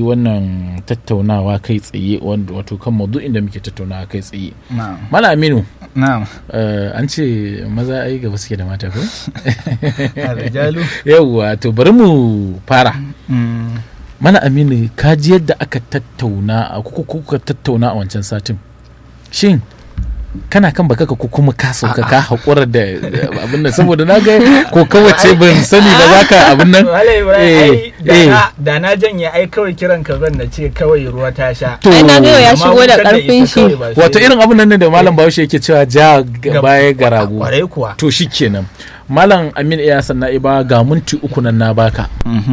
wannan tattaunawa kai tsaye wanda- wato kan maudu'in da muke tattaunawa kai tsaye na'am mala aminu na'am eh, an ce maza ai gaba suke da mata ko rijalu yawwa to bari mu fara Mm, mana aminu ka ji yadda aka tattauna a kuka kuka tattauna a wancan satin shin kana kan baka ka ko kuma ka sauka ka haƙura da da abin nan saboda na ga ko kawace ban sani ba za ka abin nan Wale Ibrahim, Eh, ai, da eh. na- da na janye ai kawai kiran ka zan na ce kawai ruwa ta sha To, Ai, na ga yau ya Amma shigo da wutar ita karfin shi. kawai ba sai- wato irin abin nan ne da malam bahaushe yake cewa ja ga baya ga rago kwarai kuwa to shi kenan malam amin iya sanna iba ga minti uku nan na baka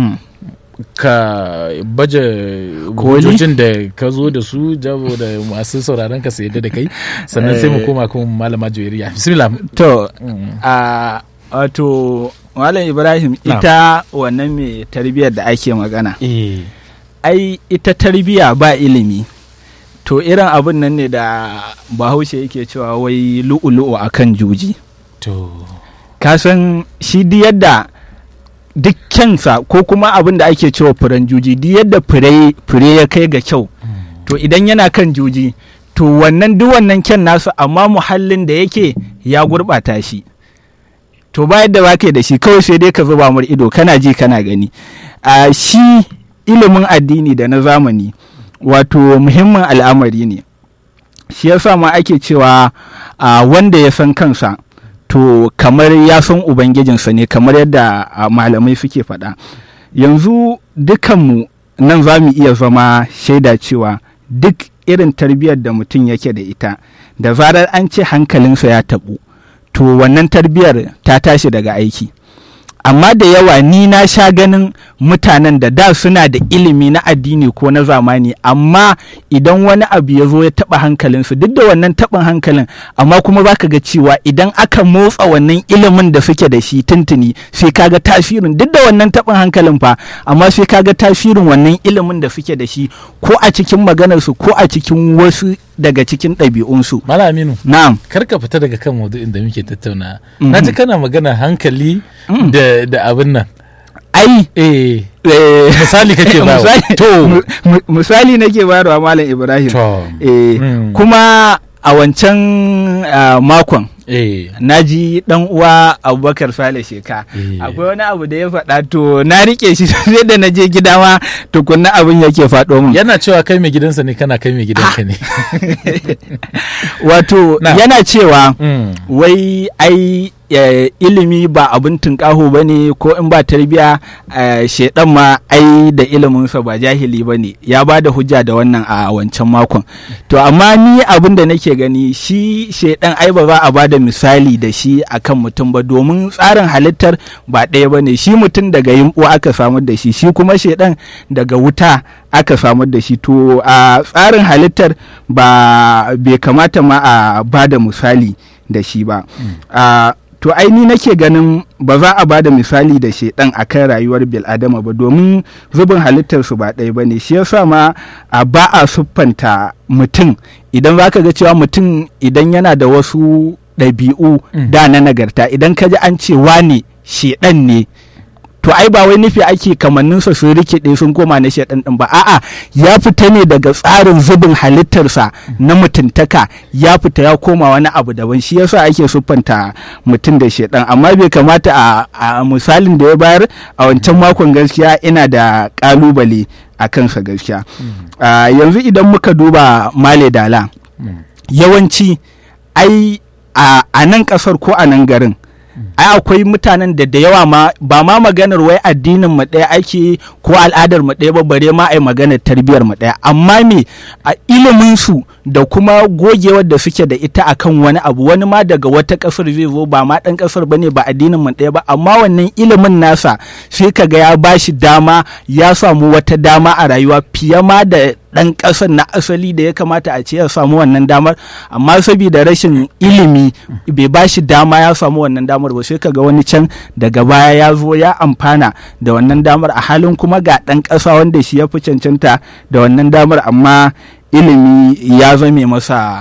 ka baje Koli? hujjojin da ka zo da su jabo da masu sauraron ka su yadda da kai sannan sai mu koma kuma malama joyariya bismillah to Mm. a wato malam ibrahim Na'am. ita wannan mai tarbiyyar da ake magana eh ai ita tarbiyya ba ilimi to irin abin nan ne da bahaushe yake cewa wai lu'ulu'u akan juji to ka san shi di yadda duk kyansa ko kuma abin da ake cewa furen juji di yadda fure fure ya kai ga kyau to idan yana kan juji to wannan duk wannan kyan nasu amma muhallin da yake ya gurɓata shi to ba yadda ba da shi kawai sai dai ka zuba mar ido kana ji kana gani a shi ilimin addini da na zamani wato muhimmin al'amari ne shi yasa ma ake cewa a wanda ya san kansa to kamar ya san ubangijinsa ne kamar yadda a, malamai suke faɗa yanzu dukanmu nan za mu iya zama shaida cewa duk irin tarbiyyar da mutum yake da ita da zarar an ce hankalinsa ya taɓu to wannan tarbiyyar ta tashi daga aiki amma da yawa ni na sha ganin mutanen da da suna da ilimi na addini ko na zamani amma idan wani abu ya zo ya taɓa hankalinsu duk da wannan taɓin hankalin amma kuma za ka ga cewa idan aka motsa wannan ilimin da suke da shi tuntuni sai ka ga tasirin duk da wannan taɓin hankalin fa amma sai ka ga tasirin wannan ilimin da suke da shi ko a cikin maganarsu ko a cikin wasu daga cikin ɗabi'unsu malam aminu na'am kar ka fita daga kan maudu'in da muke tattauna Mhm. na ji kana magana hankali Mm. da da abin nan ai eh eh, misali kake ba misali- to mu- mu- misali nake bayarwa malam ibrahim to eh, Mm. kuma a wancan ah, makon eh na ji dan uwa abubakar sale sheka Eh. akwai wani abu da ya faɗa to na rike shi sai da na je gida ma tukunna abin yake faɗo min yana cewa kai mai gidansa ne kana kai mai gidanka ne wato Na. yana cewa Mm. wai ai eh, ilimi ba abin tunƙaho ba ne ko in ba tarbiya eh, shaidan ma ai da iliminsa ba jahili ba ne ya ba da hujja da wannan a wancan makon to amma ni abin da nake gani shi shaidan ai ba za a ba da misali da shi akan mutum ba domin tsarin halittar ba ɗaya ba ne shi mutum daga yimɓo aka samar da shi shi kuma shaidan daga wuta aka samar da shi to a tsarin halittar ba bai kamata ma a ba da misali da shi ba a to aini nake ganin ba za a ba da misali da shaidan a kan rayuwar bil'adama ba domin zubin halittarsu ba ɗaya ba ne shi yasa ma a ba a siffanta mutum idan za ka ga cewa mutum idan yana da wasu ɗabi'u Mm. da na nagarta idan ka ji an ce wane shaidan ne to ai ba wai nufi ake kamanninsa sun rikide sun koma na shaɗan ɗin ba a'a ya fita ne daga tsarin zubin halittarsa na mutuntaka ya fita ya koma wani abu daban shi yasa ake siffanta mutum da shaɗan amma bai kamata a, a misalin da ya bayar a wancan makon gaskiya ina da ƙalubale a kansa gaskiya Ah, yanzu idan muka duba male dala Mm. yawanci ai a a nan ƙasar ko a nan garin ai akwai mutanen da da yawa ma ba ma maganar wai addinin mu ɗaya ake ko al'adar mu ɗaya ba bare ma ai maganar tarbiyar mu ɗaya amma me a ilimin su da kuma gogewar da suke da ita akan wani abu wani ma daga wata ƙasar zai zo ba ma ɗan ƙasar bane ba addinin mu ɗaya ba amma wannan ilimin nasa sai kaga ya bashi dama ya samu wata dama a rayuwa fiye ma da ɗan ƙasar na asali da ya kamata a ce ya samu wannan damar amma saboda rashin ilimi bai ba shi dama ya samu wannan damar ba sai kaga wani can daga baya ya zo ya amfana da wannan damar a halin kuma ga ɗan ƙasa wanda shi ya fi cancanta da wannan damar amma ilimi ya zame masa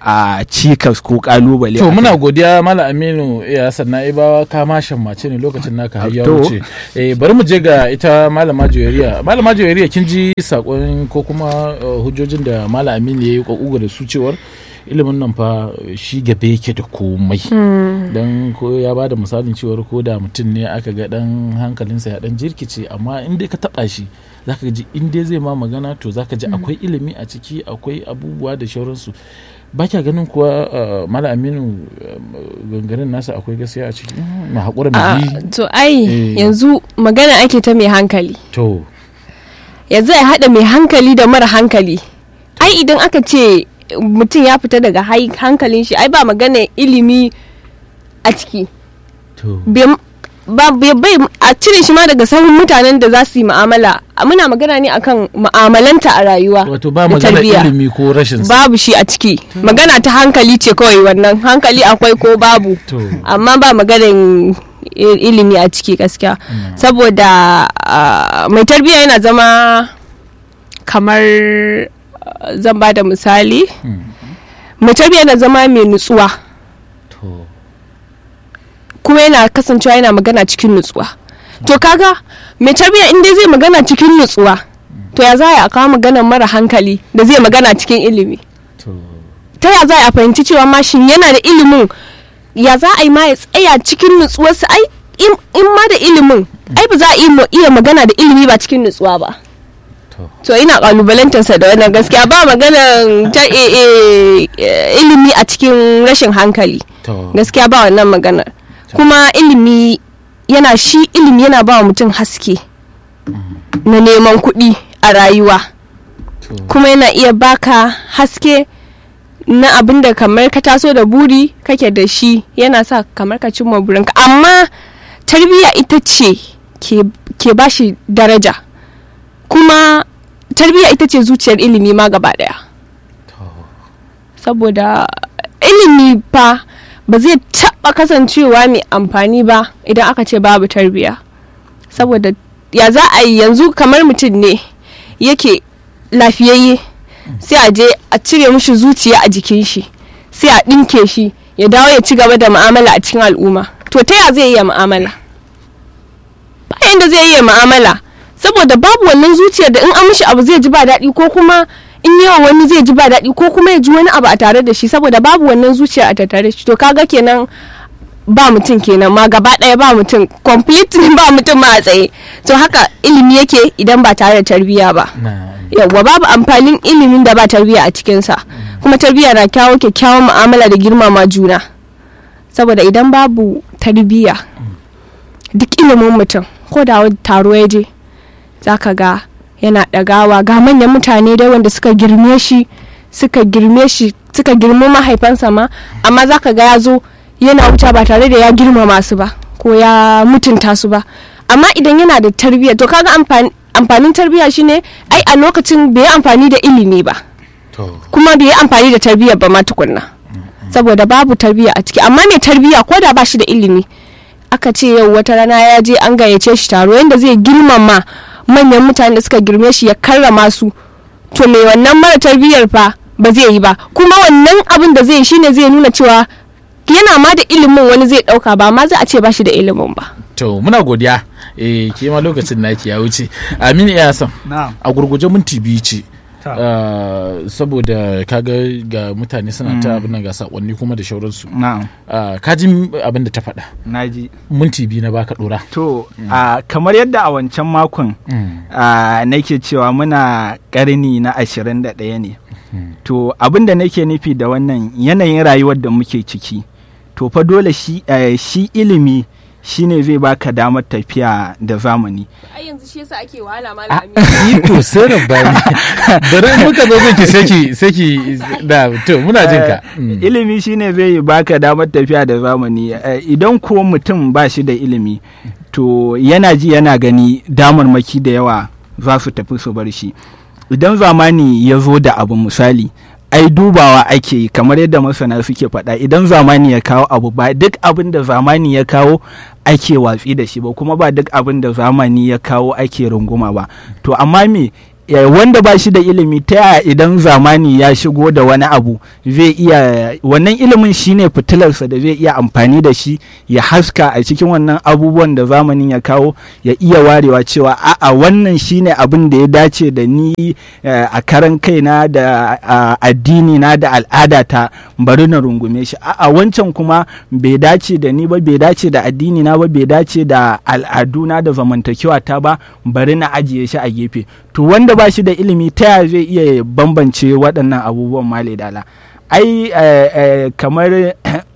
a cikas ko kalubale to a muna kai. godiya mala aminu ya sannan ibawa ka ma shammace ne lokacin naka har ya To. wuce eh bari mu je ga ita malama joyariya malama joyariya kin ji sakon ko kuma uh, hujjojin da mala aminu ya yi kokuga da su cewar ilimin nan fa shi gabe yake da komai dan ko ya ba da misalin cewar ko da mutum ne aka ga dan hankalinsa ya dan jirkice amma in dai ka taba shi zaka ji in dai zai ma magana to zaka ji akwai ilimi a ciki akwai abubuwa da shauransu ba kya ganin kuwa uh, mala aminu uh, gangarin nasa akwai gaskiya a ciki na haƙura Ah, mu bi to ai Eh. yanzu magana ake ta mai hankali to yanzu ya haɗa mai hankali da mara hankali ai idan aka ce mutum ya fita daga hai- hankalin shi ai ba magana ilimi a ciki to Bai- ba bai bai- a cire shi ma daga sahun mutanen da za su yi mu'amala muna magana ne akan mu'amalanta a rayuwa wato ba da magana tarbiyya. ilimi ko rashin sa babu shi a ciki magana ta hankali ce kawai wannan hankali akwai ko babu to amma ba maganin i- ilimi a ciki gaskiya saboda ah, mai tarbiyya yana zama kamar ah, zan ba da misali mai tarbiyya yana zama mai nutsuwa to kuma yana kasancewa yana magana cikin nutsuwa to kaga mai tarbiyya in dai zai magana cikin nutsuwa to ya za a kawo magana mara hankali da zai magana cikin ilimi to ta ya za a fahimci cewa mashin yana da ilimin ya za a yi ma ya tsaya cikin nutsuwarsa ai in in ma da ilimin ai ba za a iya- iya magana da ilimi ba cikin nutsuwa ba to to ina kalubalantarsa da wannan gaskiya ba maganan ta e- e- e- ilimi a cikin rashin hankali to gaskiya ba wannan maganar kuma ilimi yana shi ilimi yana ba wa mutum haske na neman kuɗi a rayuwa to kuma yana iya baka haske na abin da kamar ka taso da buri kake da shi yana sa kamar ka cimma burinka amma tarbiyya ita ce ke, ke ba shi daraja kuma tarbiyya ita ce zuciyar ilimi ma gaba daya to saboda ilimi fa ba zai taɓa kasancewa mai amfani ba idan aka ce babu tarbiyya saboda ya za a yi yanzu kamar mutum ne yake lafiyayye sai a je a cire mushi zuciya a jikin shi sai a ɗinke shi ya dawo ya ci gaba da mu'amala a cikin al'umma to ta ya zai iya mu'amala bayan da zai iya mu'amala saboda babu wannan zuciyar da in an mishi abu zai ji ba daɗi ko kuma in yawa wani zai ji ba daɗi ko kuma ya ji wani abu a tare da shi saboda babu wannan zuciya a tattare da shi to kaga kenan ba mutum kenan ma gaba ɗaya ba mutum completely ba mutum ma a tsaye to haka ilimi yake idan ba tare da tarbiyya ba na yawwa babu amfanin ilimin da ba tarbiyya a cikinsa kuma tarbiyya na kyawo kyakkyawan mu'amala da girmama juna saboda idan babu tarbiyya duk ilimin mutum ko da wani taro ya je za ka ga yana ɗagawa ga manyan mutane dai wanda suka girme shi suka girme shi suka girme mahaifansa ma amma za ka ga ya zo yana wuta ba tare da ya girmama su ba ko ya mutunta su ba amma idan yana da tarbiyya to kaga amfani amfanin tarbiyya shine ai a lokacin bai yi amfani da ilimi ba to kuma bai yi amfani da tarbiyyar ba ma tukunna saboda babu tarbiyya a ciki amma mai tarbiyya ko da ba shi da ilimi aka ce yau wata rana ya je an gayyace shi taro yadda zai girmama manyan mutane da suka girme shi ya karrama su to mai wannan mara tarbiyyar fa ba zai yi ba kuma wannan abin da zai yi shine zai nuna cewa yana ma da ilimin wani zai dauka ba ma za a ce ba shi da ilimin ba to muna godiya eh ke ma lokacin naki ya wuce aminu ya san na'am a gurguje minti biyu ce Ta. Ah, saboda kaga ga mutane suna ta abin nan ga sakonni kuma da shauransu na'am Ah, ka ji abin da ta faɗa naji minti biyu na baka ɗora to a kamar yadda a wancan makon a nake cewa muna karni na ashirin da ɗaya ne to abin da nake nufi da wannan yanayin rayuwar da muke ciki to fa dole shi, eh, shi ilimi shine zai baka damar tafiya da zamani ai yanzu shi yasa ake wahala Ah, iko sai rabbani bari in muka zo zai saki saki da to muna jin ka Mm. ilimi shine zai baka damar tafiya da zamani Eh, idan ko mutum ba shi da ilimi to yana ji yana gani damarmaki da yawa za su tafi su bar shi idan zamani ya zo da abu misali ai dubawa ake yi kamar yadda masana suke faɗa idan zamani ya kawo abu ba duk abin da zamani ya kawo ake watsi da shi ba kuma ba duk abin da zamani ya kawo ake runguma ba to amma me ya- wanda ba shi da ilimi ta yaya idan zamani ya shigo da wani abu zai iya wannan ilimin shine fitilarsa da zai iya amfani da shi ya haska a cikin wannan abubuwan da zamanin ya kawo ya iya warewa cewa a'a wannan shine abin da ya dace da ni eh, a karan kaina da a, addini na da al'adata bari na rungume shi a'a wancan kuma bai dace da ni ba bai dace da addini na ba bai dace da al'aduna da zamantakewa ta ba bari na ajiye shi a gefe to wanda ba shi da ilimi ta yaya zai iya bambance waɗannan abubuwan male dala ai eh, eh, kamar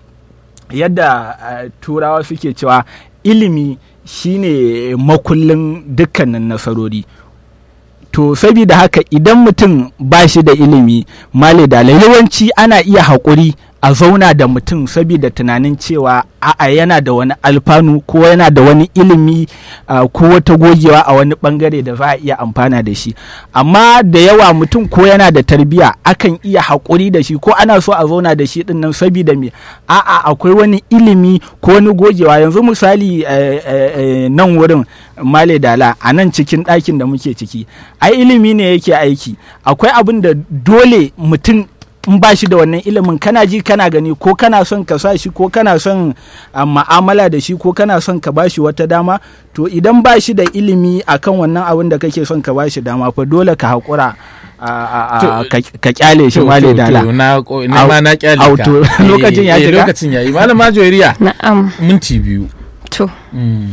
yadda eh, turawa suke cewa ilimi shine makullin dukkanin nasarori to saboda haka idan mutum ba shi da ilimi male da yawanci ana iya haƙuri a zauna da mutum saboda tunanin cewa a'a yana da wani alfanu ko yana da wani ilimi ah, ko wata gogewa a wani bangare da za a iya amfana da shi amma da yawa mutum ko yana da tarbiya akan iya haƙuri da shi ko ana so a zauna da shi dinnan saboda me a'a akwai wani ilimi ko wani gogewa yanzu misali eh, eh, eh, nan wurin male dala a nan cikin ɗakin da muke ciki ai ilimi ne yake aiki akwai abin da dole mutum in ba shi da wannan ilimin kana ji kana gani ko kana son ka sa shi ko kana son a, ma'amala da shi ko kana son ka ba shi wata dama to idan ba shi da ilimi akan wannan abin da kake son ka ba shi dama fa dole ka haƙura a- a- a- To- ka ka kyale shi To, male to, dala to, na ko- na ma na kyale Au, ka to, Eh, lokacin ya eh, shiga? lokacin yayi malama joyariya na'am minti biyu to Mm.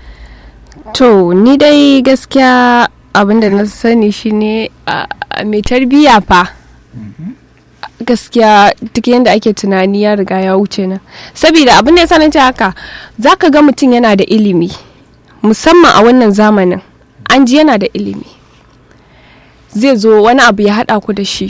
to ni dai gaskiya abin da na sani shine a a mai tarbiyya fa gaskiya duk yadda ake tunani ya riga ya wuce nan saboda abin da ya sanar haka zaka ga mutum yana da ilimi musamman a wannan zamanin an ji yana da ilimi zai zo wani abu ya haɗa ku da shi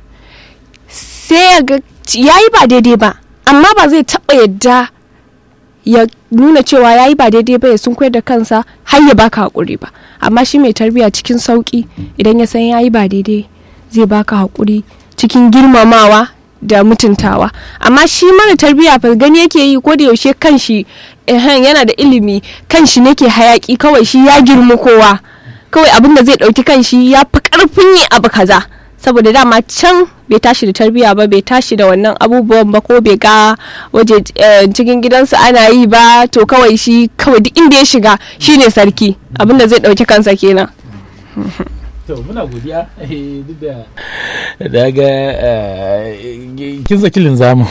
sai ya ga ya yi ba daidai ba amma ba zai taɓa yadda ya nuna cewa ya yi ba daidai ba ya sun da kansa har ya baka haƙuri ba amma shi mai tarbiyya cikin sauƙi idan ya san ya yi ba daidai zai baka haƙuri cikin girmamawa da mutuntawa amma shi mara tarbiyya fa gani yake yi ko da yaushe kanshi ehen yana da ilimi kanshi nake hayaki kawai shi ya girmi kowa kawai abin da zai ɗauki kanshi ya fi ƙarfin yi abu kaza saboda dama can bai tashi da tarbiyya ba bai tashi da wannan abubuwan ba ko bai ga waje eh, cikin gidansu ana yi ba to kawai shi kawai duk inda ya shiga shine sarki abin da zai ɗauki kansa kenan to muna godiya eh, duk da daga eh, kin saki linzamin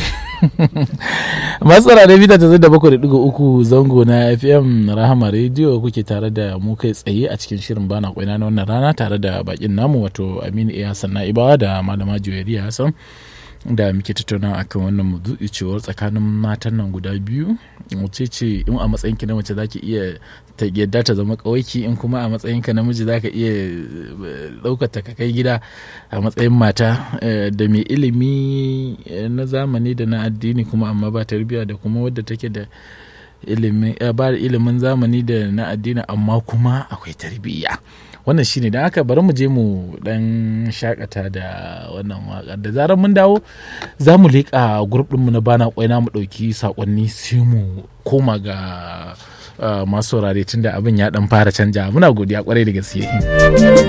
masu tsara da bita ta zai da bakwai da digo uku zango na fm rahama rediyo kuke tare da mu kai tsaye a cikin shirin bana kwaina na wannan rana tare da bakin namu wato aminu iya hassan na'ibawa da malama juwariya hassan da muke tattauna akan wannan maudu'i cewar tsakanin matan nan guda biyu wace ce in a matsayinki na mace zaki iya ta yadda ta zama kawaiki in kuma a matsayinka namiji zaka iya ɗaukar ta ka kai gida a matsayin mata eh, da mai ilimi eh, na zamani da na addini kuma amma ba tarbiyya da kuma wadda take da ilimin eh, ba ilimin zamani da na addini amma kuma akwai tarbiyya wannan shine don haka bari mu je mu dan shakata da wannan waka da zarar mun dawo za mu leƙa grup ɗinmu na bana kwaina mu ɗauki saƙonni sai mu koma ga uh, masu saurare tunda abin ya dan fara canja muna godiya kwarai da gaske